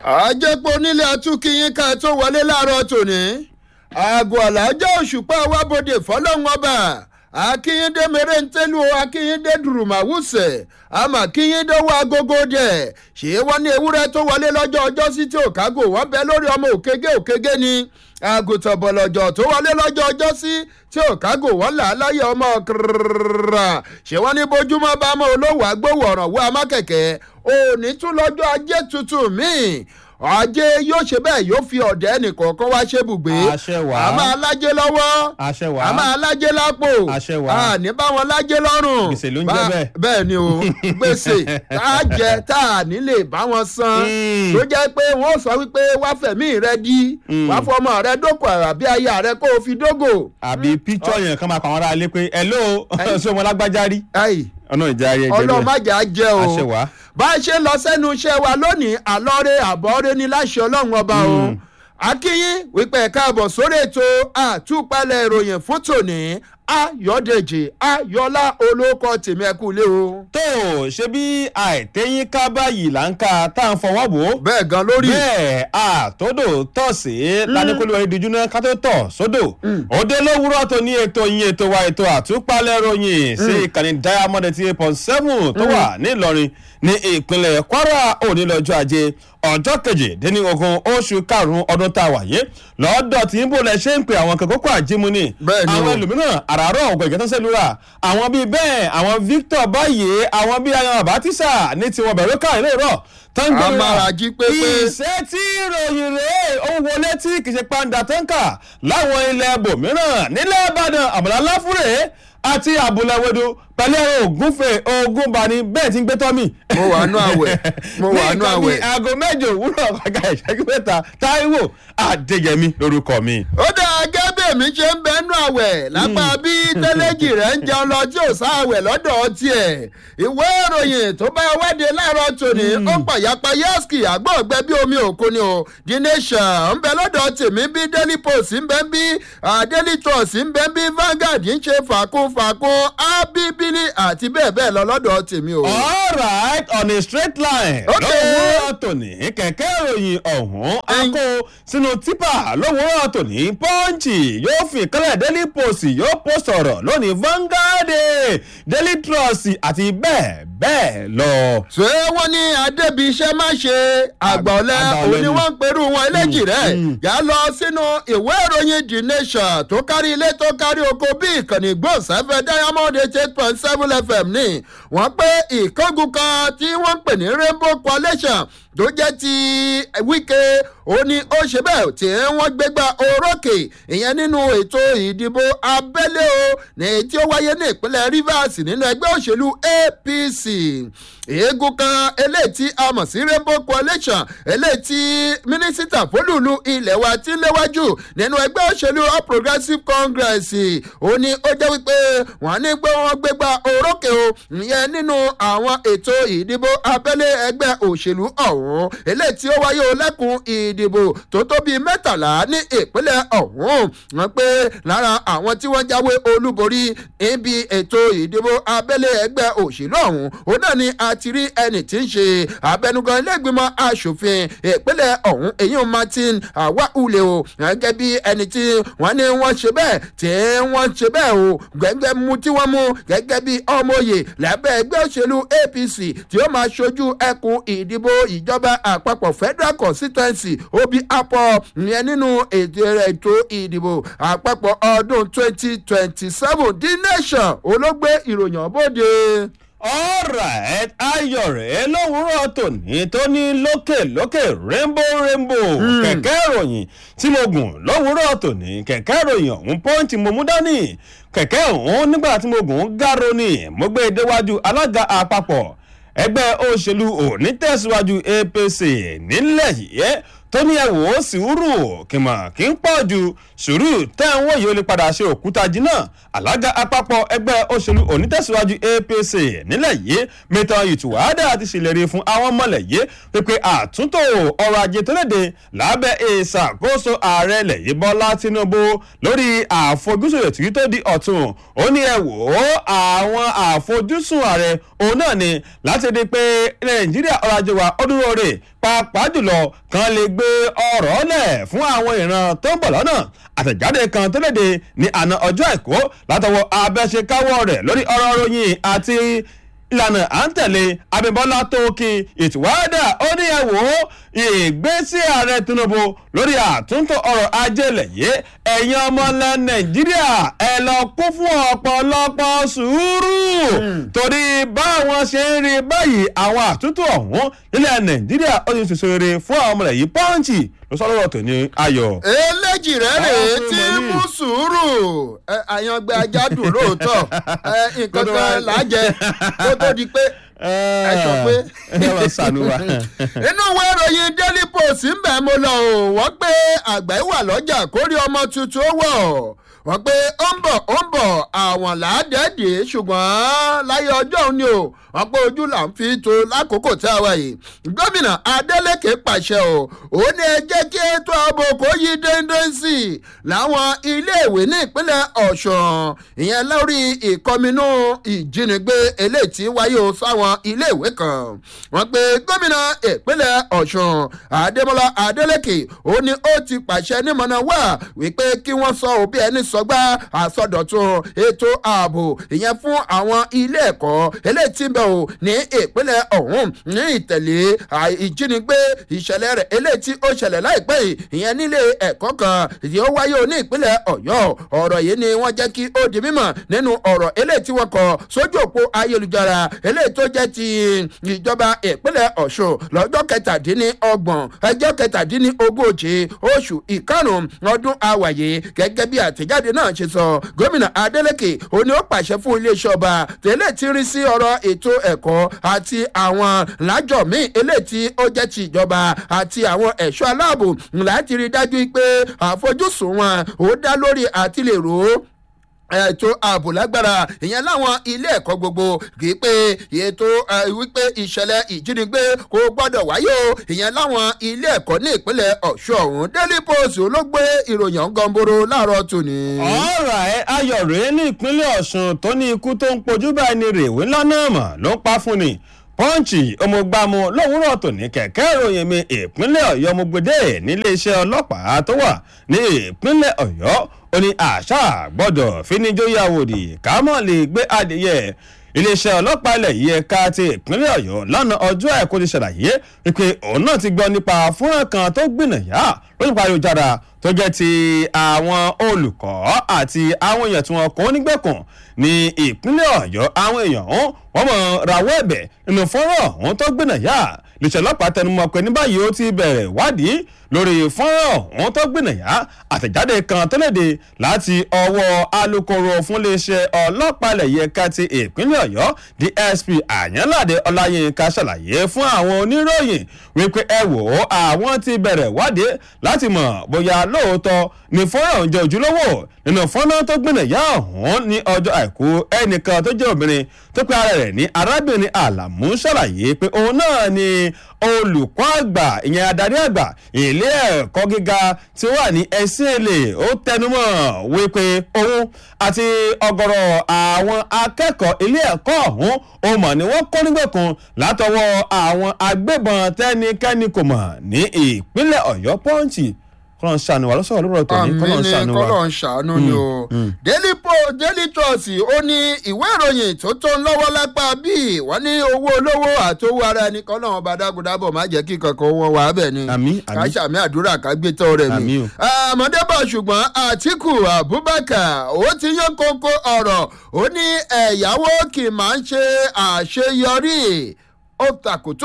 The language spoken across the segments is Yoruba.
àjẹpọ̀ onílé atúkìyín ká tó wọlé láàárọ̀ tòní aago àlàájá òṣùpá wábòde fọlọ́run ọba akínyíndé mèrèǹtẹ́lú akínyíndé dùrùmàwùsẹ̀ àmọ́ akínyíndé wọ agogo dẹ̀ ṣé wọ́n ní ewúrẹ́ tó wọlé lọ́jọ́ ọjọ́ sí tí òkágò wọ́n bẹ lórí ọmọ òkègé òkègé ni àgùntàn bọ̀lọ̀jọ̀ tó wọlé lọ́jọ́ ọjọ́ sí tí òkágò wọ́n là á láyé ọmọ kìrìrìrà ṣé wọ́n ní bójúmọ́ bá mọ́ olówó agbówó ọ̀ràn wọ amákẹ̀kẹ́ òní tún lọ́jọ́ ajé tuntun míì ajé yóò ṣe bẹ́ẹ̀ yóò fi ọ̀dẹ́ nìkọ̀ọ̀kan wá ṣe bùgbé Àṣẹ wà. a máa lájé lọ́wọ́ àṣẹ wà. a máa lájé lápò Àṣẹ wà. a ní bá wọn lájé lọ́rùn Gbèsè ló ń jẹ́ Bá- bẹ́ẹ̀. bẹ́ẹ̀ ni o gbèsè tá a jẹ tá a nílè bá wọn san Mm. tó jẹ́ pé wọ́n sọ wípé wá fẹ̀mí rẹ di wá fọmọ rẹ dókò àbí aya rẹ kó o fi dógò. àbí píkṣọ yẹn kan máa pa àwọn ará ilé pé hello ṣé ọmọ lágbájá rí Ayi, ọ̀nà ìjà ayé jẹ́ ọlọ́run má jà á jẹ́ o àṣẹ wà. bá a ṣe lọ sẹ́nu iṣẹ́ wa lónìí àlọ́rẹ́ àbọ̀rẹ́ ní láṣẹ ọlọ́run ọba o akínyín wípé ẹ̀ka àbọ̀ sórí ètò àtúpalẹ̀ ìròyìn fún tòní ayọ̀dèjì ayọ̀lá olóko tèmi ẹ̀kú ilé o. tó o ṣe bí àìtẹ́yìn ká báyìí là ń ka tá à ń fọwọ́ bò ó bẹ́ẹ̀ gan lórí. bẹ́ẹ̀ àtòdò tọ̀ sí ládékòlùwẹ̀ ìdíjú náà ká tó tọ̀ sódò òde lówùúrọ̀ tó ní ètò yín ètò wa ètò àtúpalẹ̀ ròyìn sí ìkànnì diamond eighty eight point seven tó wà ní ìlọrin ní ìpínlẹ̀ kwara òní lọ́jọ́ ajé ọjọ́ kejìdínlógún oṣù karùn-ún ọdún tá a wà yé lọ́dọ̀ tí ń bò lẹ ṣe ń pe àwọn kòkòkò àjímúni Bẹ́ẹ̀ ni o. àwọn ẹlòmíràn àràárọ̀ ọ̀gbọ̀n ìgbẹ́ tó ń sẹ́lúra àwọn bíi bẹ́ẹ̀ àwọn victor báyìí àwọn bíi ayan àbátísà ní tiwọn bẹ̀rù káà ilé ìrọ̀ tó ń gbé Amára jí pépé. ìṣẹ́ tí ìròyìn rèé ó ń wọlé tí kì í ṣe pàǹdà tó ń kà láwọn ilẹ̀ ibòmíràn nílẹ̀ ìbàdàn àbùlá láfúrẹ́ àti àbúláwẹ́dọ̀ pẹ̀lú ẹ̀rọ ògúnfẹ̀ ògúnbani bẹ́ẹ̀ tí ń gbé tọ́mì. mo wà nú àwẹ̀ mo wà nú ní nǹkan àwẹ̀. bíi aago mẹ́jọ òwúrọ̀ kọjá ìṣẹ́jú mẹ́ta táíwò adéyẹmí lórúkọ mi. ó dáa gẹ́gẹ́ mi ṣe ń bẹ́nu àwẹ̀ lápá bí tẹ́lẹ̀jì rẹ̀ ń jẹun lọ tí ò sáwẹ̀ lọ́dọ̀ tiẹ̀ ìwé ìròyìn tó bá wádìí láàárọ̀ tòní ó pàyàpá yẹ́sìkì àgbọ̀gbẹ́ bí omi òkun ni o the nation ń bẹ lọ́dọ̀ tèmi bí daily post ń bẹ bí ah, daily trust ń bẹ bí vanguard ń ṣe fàkún fàkún abibili àti bẹ́ẹ̀ bẹ́ẹ̀ lọ lọ́dọ̀ tèmi o. alright on a straight line. Okay. lówùúrọ̀ tòní kẹ̀kẹ́ ìròyìn ọ̀hún a kó sínú tipa lówùúrọ̀ tòní pọ́ǹchì yóò fi ìkálẹ̀ daily post yóò post ọ̀rọ̀ lónìí vanguard daily trust àti bẹ́ẹ̀ bẹ́ẹ̀ lọ. ṣé wọ́n ní adébíṣẹ́ má ṣe àgbọ̀lẹ̀ Àgbà ọ̀lẹ òun ni ni. wọ́n ń perú wọn eléjì rẹ̀ yà á lọ sínú ìwé ìròyìn the nation tó kárí ilé tó kárí oko bí ìkànnì gbòǹsáfẹ́ diamond eight eight point seven fm ní wọ́n pé ìkángun kan tí wọ́n ń pè ní rainbow coalition tó jẹ́ ti wíkẹ́ ó ní ó ṣe bẹ́ẹ̀ tí wọ́n gbégbá orókè ìyẹn nínú ètò ìdìbò abẹ́lé o ní tí ó wáyé ní ìpínlẹ̀ rivers nínú ẹgbẹ́ òṣèlú apc eégún kan eléyìí tí a mọ̀ sí rainbow coalition eléyìí tí mínísítà fólùlù ilẹ̀ wa ti léwájú nínú ẹgbẹ́ òṣèlú all progressives congress ó ní ó jẹ́ wípé wọ́n ní pé wọ́n gbégbá orókè o ìyẹn nínú àwọn ètò ìdìbò abẹ́lé ẹgbẹ́ òṣèlú ọ̀hún eléyìí tí ó wáyé o lẹ́kùn ìdìbò tó tó bíi mẹ́tàlá ní ìpínlẹ̀ ọ̀hún wọ́n pé lára àwọn tí wọ́n jáwé olúborí níbi ètò ìdìbò abẹ́lé ẹgbẹ́ òṣèlú ọ̀hún òun náà ni a ti rí ẹni tí ń ṣe abẹnugan iléègbìmọ̀ asòfin ìpínlẹ̀ ọ̀hún èyí martin awahule o gẹ́gẹ́ bí ẹni tí wọ́n ní wọ́n ṣe bẹ́ẹ̀ tí wọ́n ṣe bẹ́ẹ̀ o gẹ́gẹ́ mu tí wọ́n mú gẹ́gẹ́ bí ọmọye lábẹ́ ẹgbẹ́ òṣèlú apc tí ó máa ṣojú ẹkùn ìdìbò ìjọba àpapọ̀ federal constituency obi apọ ìyẹn nínú ètò ètò ìdìbò àpapọ̀ ọdún twenty twenty seven the nation olóògbé ìròyìn ọ̀bọ̀dé. alright ayọ̀ rẹ̀ lówùúrọ̀ tòní tó ní lókè lókè rainbow rainbow kẹ̀kẹ́ ìròyìn tí mo gùn lówùúrọ̀ tòní kẹ̀kẹ́ ìròyìn ọ̀hún pọ́ǹtì mo mú dání kẹ̀kẹ́ ọ̀hún nígbà tí mo gùn gáró ni mo gbé e déwájú alága àpapọ̀ ẹgbẹ́ òṣèlú onítẹ̀síwájú apc nílẹ̀ yìí tó ní ẹ wò ó sùúrù kìmọ̀ kí ń pọ̀ ju sùúrù tẹ́ ń wòye ó lè padà ṣe òkúta jìnnà alága àpapọ̀ ẹgbẹ́ òṣèlú onítẹ̀síwájú apc nílẹ̀ yìí mẹ́tàn ìtùwádà ti ṣèlérí fún àwọn mọ̀lẹ̀ yìí pípé àtúntò ọrọ̀ ajé tó léde lábẹ́ ìṣàkóso ààrẹ ilẹ̀ yìí bọ́lá tinubu lórí àfojúsùn ètò yìí tó di ọ̀tun ó ní ẹ wò ó àwọn àfojúsùn ààrẹ òun náà ni láti di pé nàìjíríà ọrọ̀ ajé wa ó dúró rè pàápàá jùlọ kan lè gbé ọ̀rọ̀ lẹ̀ fún àwọn ìran tó ń bọ̀ lọ́nà àtẹ̀jáde kan tó léde ní àná ọjọ́ àìkú látọwọ́ abẹ́ṣekáwọ́ rẹ̀ lórí ọ̀rọ̀ ròyìn àti ìlànà à ń tẹ̀lé abimbola tóókì ìtìwádà ó ní ẹ wò ó ìgbésí ààrẹ tinubu lórí àtúntò ọrọ̀ ajé lẹ̀yẹ ẹ̀yin ọmọlẹ̀ nàìjíríà ẹ lọ kún fún ọ̀pọ̀lọpọ̀ sùúrù torí báwọn ṣe ń rí báyìí àwọn àtúntò ọ̀hún nílẹ̀ nàìjíríà ó ti ṣèṣe rere fún àwọn ọmọlẹ̀ yìí pọ́ǹchì ló sọ lọ́rọ̀ tó ní ayọ̀. eléjì rẹ rèé tí mú sùúrù àyàngbẹ ajá dùn lóòótọ́ nǹkan kan làájẹ kó tó di pé ẹ sọ pé inú ìwé ìròyìn daily post ń bẹ̀ mo lọ o wọ́n pé àgbà ìwà lọ́jà kórè ọmọ tuntun wọ̀ wọ́n pé ó ń bọ̀ ó ń bọ̀ àwọn làádẹ́ẹ̀dẹ́ ṣùgbọ́n láyé ọjọ́ òní o wọ́n pé ojú là ń fi to lákòókò tí a wà yìí gómìnà adeleke pàṣẹ o ó ní ẹ jẹ́ kí ètò ààbò kó yí déédéé sí i láwọn iléèwé ní ìpínlẹ̀ ọ̀ṣun ìyẹn lórí ìkọminú ìjínigbé eléyìí tí wáyé o sáwọn iléèwé kan wọ́n pé gómìnà ìpínlẹ̀ ọ̀ṣun adémọlá adeleke ó ní ó ti pàṣẹ nímọ̀nà wá wípé kí wọ́n sọ òbí ẹni sọgbà àsọdọ̀tun ètò ààbò ìyẹn fún àwọn ilé ẹ̀kọ́ eléyìí tí ń bẹ̀ o ní ìpínlẹ̀ ọ̀hún ní ìtẹ̀lé ìjínigbé ìṣẹ̀lẹ̀ rẹ̀ eléyìí tí ó ṣẹlẹ̀ láìpẹ́ yìí ìyẹn nílé ẹ̀kọ́ kan tí ó wáyé o ní ìpínlẹ̀ ọ̀yọ́ ọ̀rọ̀ yìí ni wọ́n jẹ́ kí ó di mímọ̀ nínú ọ̀rọ̀ eléyìí tí wọ́n kọ sójú òpó ayélujára eléyìí tó jẹ́ ti ìjọba ìpínlẹ̀ ọ̀ṣun lọ́jọ́ kẹtàdínlọ́gbọ̀n ẹjọ́ kẹtàdínlógójì oṣù ìkarùn-ún ọdún àwàyè gẹ́gẹ́ bí àtẹ̀jáde náà ṣe sọ gómìnà adeleke òní ó pàṣẹ fún iléeṣẹ́ ọba tẹ́lẹ̀ tí rí sí ọ̀rọ̀ ètò ẹ̀kọ́ àti àwọn lájọ míì eléyìí tí ó jẹ́ ti ìjọba àti àwọn ẹ̀ṣọ́ aláàbò láti rí dájú pé àfojúsùn wọn ó dá lórí àtìlérò ètò ààbò lágbára ìyẹn láwọn ilé ẹ̀kọ́ gbogbo kì í pé ètò wípé ìṣẹ̀lẹ̀ ìjínigbé kò gbọ́dọ̀ wáyé o ìyẹn láwọn ilé ẹ̀kọ́ ní ìpínlẹ̀ ọ̀ṣun ọ̀hún daily post ló gbé ìròyìn ọ̀gánboro láàárọ̀ tòní. ọ̀rọ̀ ẹ ayọ̀ rèé ní ìpínlẹ̀ ọ̀ṣun tó ní ikú tó ń pojú báyìí ni rèwé ńlá náà mọ̀ ló ń pa fún ni pọ́ǹchì ọmọgbàmù lówùúrọ̀ tòní kẹ̀kẹ́ ìròyìn mi ìpínlẹ̀ ọ̀yọ́ ọmọgbèdè níléeṣẹ́ ọlọ́pàá tó wà ní ìpínlẹ̀ ọ̀yọ́ ó ní àṣà gbọ́dọ̀ fíníjóyàwòdì kámọ́ lè gbé adìyẹ iléeṣẹ́ ọlọ́pàá ilẹ̀ yìí ẹ̀ka ti ìpínlẹ̀ ọ̀yọ́ lánàá ọjọ́ àìkú ti ṣàlàyé wípé òun náà ti gbọ́ nípa fúnrán kan tó gbìnàyà lórí ayélujára tó jẹ́ ti àwọn olùkọ́ àti àwọn èèyàn tí wọ́n kọ́ nígbẹ̀kùn ní ìpínlẹ̀ ọ̀yọ́ àwọn èèyàn ọ̀hún wọ́n mọ̀ rawọ́ ẹ̀bẹ̀ nínú fọ́nrán ọ̀hún tó gbìnàyà iléeṣẹ́ ọlọ́pàá tẹnumọ́ pé ní báyìí ó ti bẹ̀rẹ̀ wádìí lórí fọ́nrán ọ̀hún tó gbìnàyà àtẹ̀jáde kan tó léde láti ọwọ́ alūkkóró fún iléeṣẹ́ ọlọ́pàá ilẹ̀ yẹ ká ti ìpínlẹ̀ ọ̀yọ́ dsp àyànláde ọláyínká ṣàlàyé fún àwọn oníròyìn wípé ẹ wò ó àwọn ti bẹ̀rẹ̀ wádìí láti mọ̀ bóyá lóòótọ́ ni fọ́nrán ọ̀hún jẹ́ ojúlówó nínú fọ́nrán tó gbìnàyà ọ̀hún ní ọjọ́ àìkú ẹnìkan tó jẹ́ obìnrin tó pe ara rẹ̀ ní arábìnrin àlàmú ṣàlàyé pé òun náà ni olùkọ́ àgbà ìyẹn adarí àgbà ilé ẹ̀kọ́ gíga tí ó wà ní ẹ̀sìn èlé ó tẹnumọ́ wípé òun àti ọgọ́rọ̀ àwọn akẹ́kọ̀ọ́ ilé ẹ̀kọ́ ọ̀hún ó mọ̀ ni wọ́n kọ́ nígbẹ̀kùn látọwọ́ àwọn agbébọn tẹ́nikẹ́ni kò mọ̀ ní ìpínlẹ̀ ọ̀yọ́ pọ́ǹchì kọ́lọ́n ṣàánú wa lọ́sọ̀rọ̀ lórọ̀ tòní kọ́lọ́n ṣàánú wa. kọ́lọ́n ṣàánú ni o. daily post daily trust ó ní ìwé ìròyìn tó tó ń lọ́wọ́ lápá bíi wọ́n ní owó olówó àti owó ara ẹni kọ́lọ́n ọba dágúdábọ̀ má jẹ́ kí kankan wọn wà á bẹ̀ ni. àmì àmì ká ṣàmì àdúrà ká gbé tọ́ rẹ̀ mi. Àmì o. àmọ́débọ̀ ṣùgbọ́n àtìkù abubakar ó ti yán kókó ọ̀rọ̀ ó ní ẹ̀yáwó kì í máa ń ṣe àṣeyọrí ó takòtò ọ̀rọ̀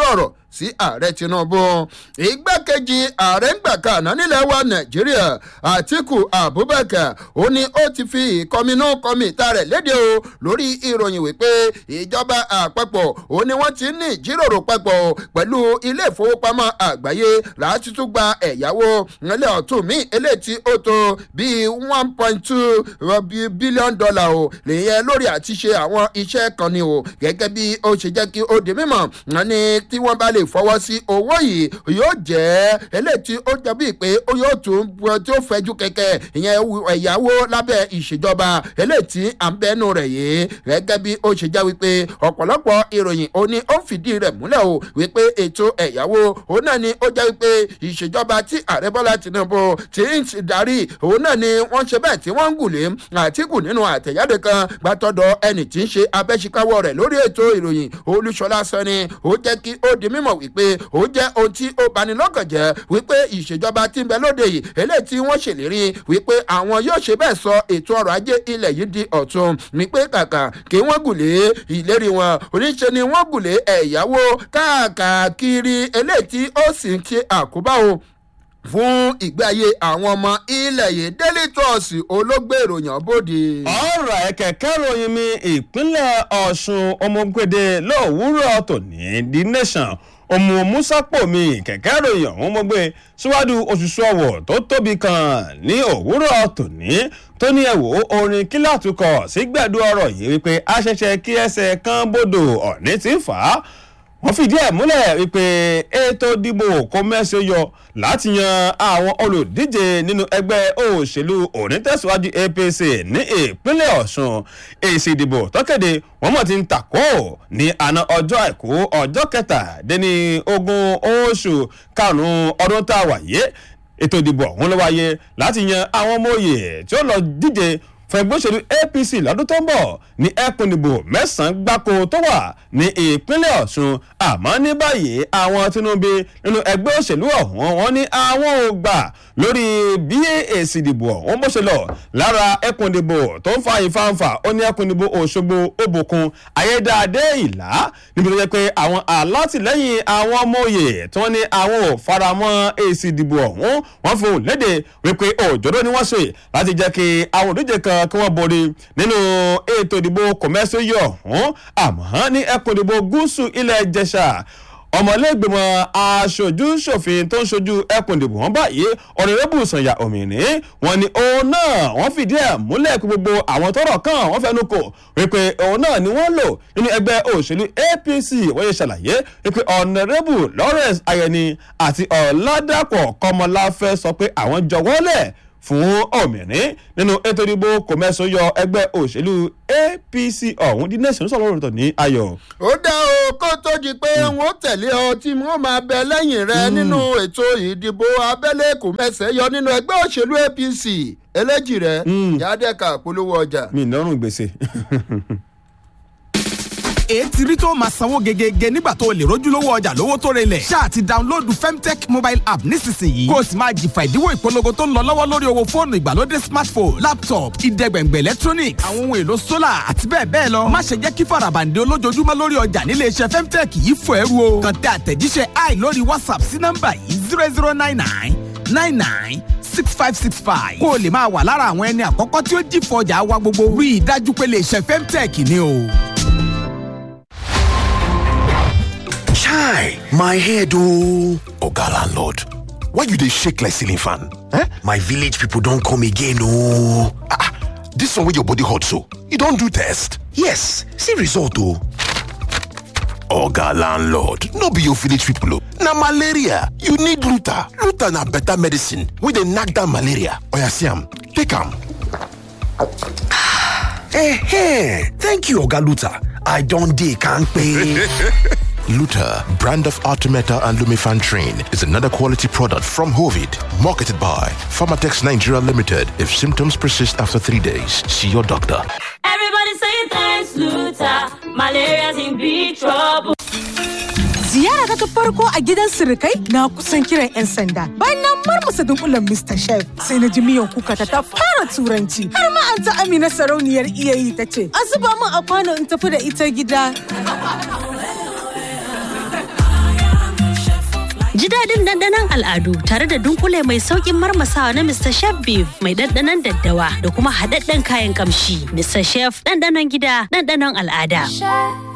sí ààrẹ tinubu igbákejì ààrẹ ń gbà kàná nílẹ̀ wa nàìjíríà àtìkù abubakar ó ní ó ti fi ìkọminú kọmíta rẹ̀ léde o lórí ìròyìn wípé ìjọba àpapọ̀ ó ní wọ́n ti ní ìjíròrò papọ̀ pẹ̀lú ilé ìfowópamọ́ àgbáyé láti tún gba ẹ̀yáwó ilé ọ̀tún míì eléyìí tí ó tó bíi one point two billion dollar o lèyẹn lórí àti ṣe àwọn iṣẹ́ kan ni o gẹ́gẹ́ bí ó ṣe jẹ́ kí ó di mímọ̀ wọn ni tí wọ́n bá lè fọwọ́ sí owó yìí yóò jẹ́ eléyìí tí ó jọ bíi pé ó yóò tún tí ó fẹjú kẹ̀kẹ́ ìyẹn ẹ̀yáwó lábẹ́ ìṣèjọba eléyìí tí à ń bẹ́nu rẹ̀ yìí gẹ́gẹ́ bí ó ṣe jẹ́ wípé ọ̀pọ̀lọpọ̀ ìròyìn ó ní ó ń fìdí rẹ̀ múlẹ̀ o wípé ètò ẹ̀yáwó òun náà ni ó jẹ́ wípé ìṣèjọba tí ààrẹ bọ́lá tinubu ti ń darí òun náà ni wọ́n ṣe bẹ́ẹ̀ tí wọ́n ń gùlé àtìkù nínú àtẹ̀jáde kan gbàtọ́dọ̀ ẹnì tí ń ṣe abẹ́síkáwọ́ rẹ̀ lórí ètò ìròyìn olúṣọlá sani ó jẹ́ kí ó di mímọ̀ wípé ó jẹ́ ohun tí ó bani lọ́kàn jẹ́ wípé ìṣèjọba tí ń bẹ lóde yìí eléyìí tí wọ́n ṣèlérí wípé àwọn yóò ṣe bẹ́ẹ̀ sọ ètò ọrọ̀ ajé ilẹ̀ yìí di ọ̀tun wípé kàkà kí wọ́n gùlé ìlérí wọn oníṣe ni wọ́n gùlé ẹ̀yáwó káàkiri eléyìí tí ó sì ń ṣe àkóbá o fún ìgbé ayé àwọn ọmọ ilẹ̀ yìí daily trust olóògbé ìròyìn bòde. ọ̀rọ̀ ẹ̀ kẹ̀kẹ́ ròyìn mi ìpínlẹ̀ ọ̀ṣun ọmọgbèdè lówùúrọ̀ tòní the nation òmù musapo mi kẹ̀kẹ́ ròyìn ọ̀hún mo gbé síwájú òṣùṣù ọ̀wọ̀ tó tóbi kan ní òwúrọ̀ tòní tó ní ẹ̀wò orin kílàtúkọ̀ sígbẹ̀dú ọ̀rọ̀ yìí wípé aṣẹ̀ṣẹ̀ kí ẹsẹ̀ kan bodò ọ̀ní ti fà á wọ́n fìdí ẹ̀ múlẹ̀ wípé ètò ìdìbò kò mẹ́sẹ̀ yọ láti yan àwọn olùdíje nínú ẹgbẹ́ òṣèlú onítẹ̀síwájú apc ní ìpínlẹ̀ ọ̀sùn èsì ìdìbò tọ́kẹ̀dé wọ́n mọ̀ ti ń tàkó ní àná ọjọ́ àìkú ọjọ́ kẹtàdínní ogún oṣù karùn-ún ọdún tá a wà yé ètò ìdìbò ọ̀hún ló wáyé láti yan àwọn ọmọ òye tí ó lọ díje fún ẹgbẹ́ òṣèlú apc lọ́dún tó ń bọ̀ ní ẹkùn ìdìbò mẹ́sàn-án gbáko tó wà ní ìpínlẹ̀ ọ̀ṣun àmọ́ ní báyìí àwọn tinubu nínú ẹgbẹ́ òṣèlú ọ̀hún wọn ní àwọn ò gbà lórí bí èsì ìdìbò ọ̀hún bó ṣe lọ lára ẹkùn ìdìbò tó ń fa ìfanfà ó ní ẹkùn ìdìbò òṣogbo òbòkun ayédáadé ìlà níbi tó jẹ́ pé àwọn alátìlẹ́yìn àwọn ọmọ òye tí wọ́n ní àwọn ò faramọ́ èsì ìdìbò ọ̀hún wọ́n fi hùn léde wípé òjòrò ni wọ́n ṣe láti jẹ́ kí àwọn òdíje kan kí wọ́n borí nínú ètò ìdìbò kọ̀mẹ́síyọ̀ ọ̀hún àmọ́ ní ẹkùn ìdìbò gúúsù ilẹ̀ ìjẹsà ọmọlẹ́gbẹ̀mọ aṣojú ṣòfin tó ń ṣojú ẹkùn ìdìbò wọn báyìí ọ̀rẹ́rẹ́bù sànyà òmìnir wọn ni òun náà wọ́n fìdí ẹ̀ múlẹ̀ pé gbogbo àwọn tọrọ kan wọ́n fẹnu kò wípé òun náà ni wọ́n lò nínú ẹgbẹ́ òṣèlú apc wọ́n yẹ ṣàlàyé wípé ọ̀nàrẹ́bù lawrence ayẹni àti ọ̀làdàpọ̀ kọmọláfẹ́ sọ pé àwọn jọwọ́lẹ̀ fún òmìnirin nínú ètò ìdìbò kòmẹ́sọ yọ ẹgbẹ́ òṣèlú apc ọ̀hún the nation sọ̀rọ̀ lọ́rọ̀ ní ayọ̀. ó dá o kó tó di pé wọn tẹ̀lé ọ tí wọ́n máa bẹ lẹ́yìn rẹ nínú ètò ìdìbò abẹ́lé kòmẹ́sẹ̀ yọ nínú ẹgbẹ́ òṣèlú apc eléjì rẹ yàdẹ́ka polówó ọjà. mi lọ́rùn gbèsè. ètí rí tó máa sanwó gegege nígbà tó o lè rójúlówó ọjà lówó tó relẹ̀. ṣáà ti dáńlóòdù femtech mobile app nísinsìnyí. kó o sì máa jìfà ìdíwọ́ ìpolongo tó ń lọ lọ́wọ́ lórí owó fóònù ìgbàlódé smartphone laptop ìdẹ́gbẹ̀ngbẹ̀ electronics àwọn ohun èlò solar àti bẹ́ẹ̀ bẹ́ẹ̀ lọ. má ṣe jẹ́ kí farabande olójoojúmọ́ lórí ọjà nílé iṣẹ́ femtech yìí fò ẹrú o. kàn tẹ àtẹ̀jíṣẹ́ i lórí whatsapp sí nọ́mbà yìí zero zero nine nine nine nine six five six five. kó o lè máa wà lára àwọn ẹni àkọ́kọ́ tí ó jìfọ̀ ọjà wa gbogbo. rí i dájú pé lè ṣe femtech ni o. Chai, my head oh. Oga landlord, why you dey shake like ceiling fan? Eh? My village people don come again oh. Ah, ah, this one wey your body hot so, you don do test? Yes, see result oh. Oga landlord, no be your village people oh. Na malaria, you need Luta. Luta na better medicine wey dey knack down malaria. Oya see am, take am. Eh, thank you Oga Luta. I don dey kampe. Luta, brand of Artemeta and Lumifan Train, is another quality product from Hovid, marketed by Pharmatex Nigeria Limited. If symptoms persist after three days, see your doctor. Everybody say thanks, Luta. Malaria's in big trouble. Ziyara ta farko a gidan sirikai na kusan kiran 'yan sanda. Bayan na marmasa dunkulen Mr. Chef sai na ji miyan kuka ta ta fara turanci. Har ma an ta Amina sarauniyar iyayi ta ce, "A zuba min a kwano in tafi da ita gida." Ji daɗin ɗanɗanon al'adu tare da dunkule mai sauƙin marmasawa na Mr. Chef Beef mai ɗanɗanon daddawa da kuma haɗaɗɗen kayan ƙamshi. Mr. Chef ɗanɗanon gida ɗanɗanon al'ada.